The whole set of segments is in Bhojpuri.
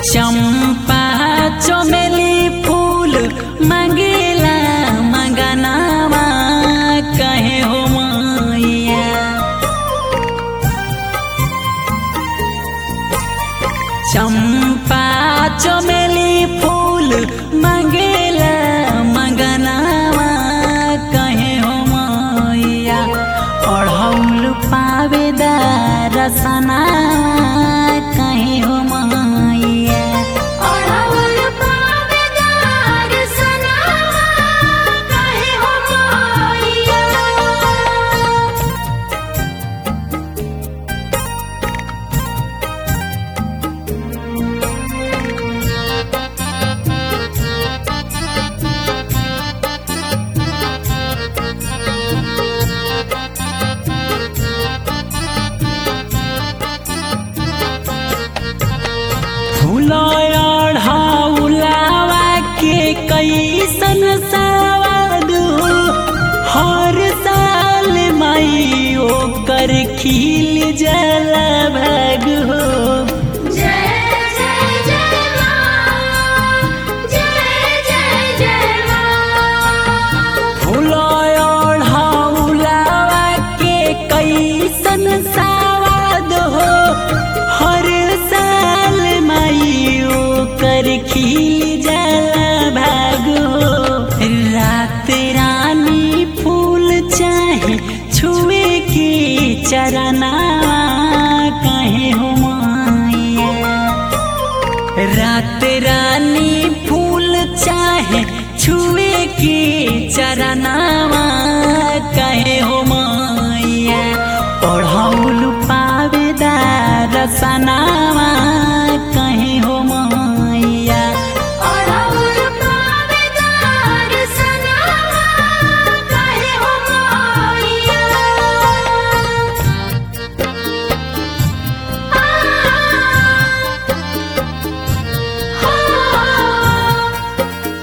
चंपा चमेली फूल मंगेला मंगनावा कहे हो मैया चंपा चमेली फूल मंगेला मंगनावा कहे हो मैया अढ़ौल पावेदार सना कहे हो मैया अढ़ौल पावेदार सनावा कहे हो मैया फुलौढ़ाउलावा के कैसन सवाद हो हर साल मई ओकर खिल जल भग हो जय जय जय मां जय जय जय मां फुलौढ़ाउलावा के कैसन सवाद हो हर साल मई ओकर खिल जल भाग हो रात रानी फूल चाहे छुए के चरना कहे हो माया रात रानी फूल चाहे छुए के चरनावा कहे हो मैया पढ़ौल पावेदार सनावा कहे हो मैया अढ़ौल पावेदार सनावा कहे हो मैया आ हो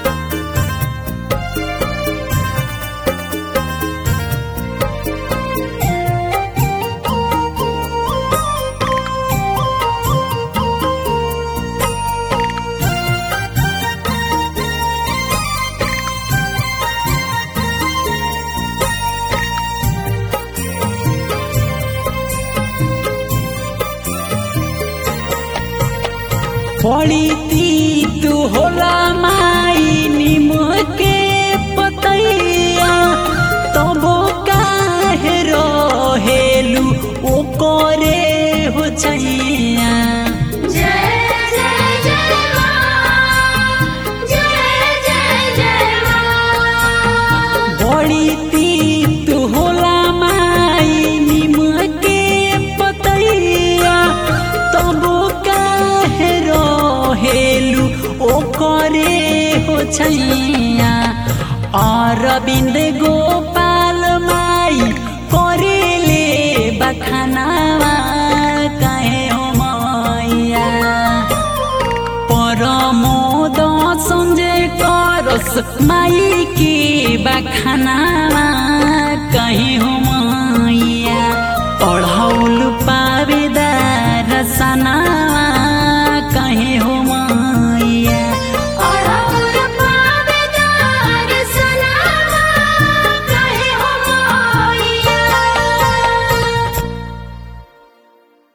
बड़ी तीत होला माई निम के पतैया तबो काहे रहेलू ओ करे हो छैया जय जय जय मां जय जय जय मां बड़ी तीत होला माई निम के पतैया तबो काहे रहेलू ओ करे हो छैया अरविंद गोपाल माई करेले बखानावा कहे हो मैया परमोद संजय करस माई के बखानावा कहीं हो मैया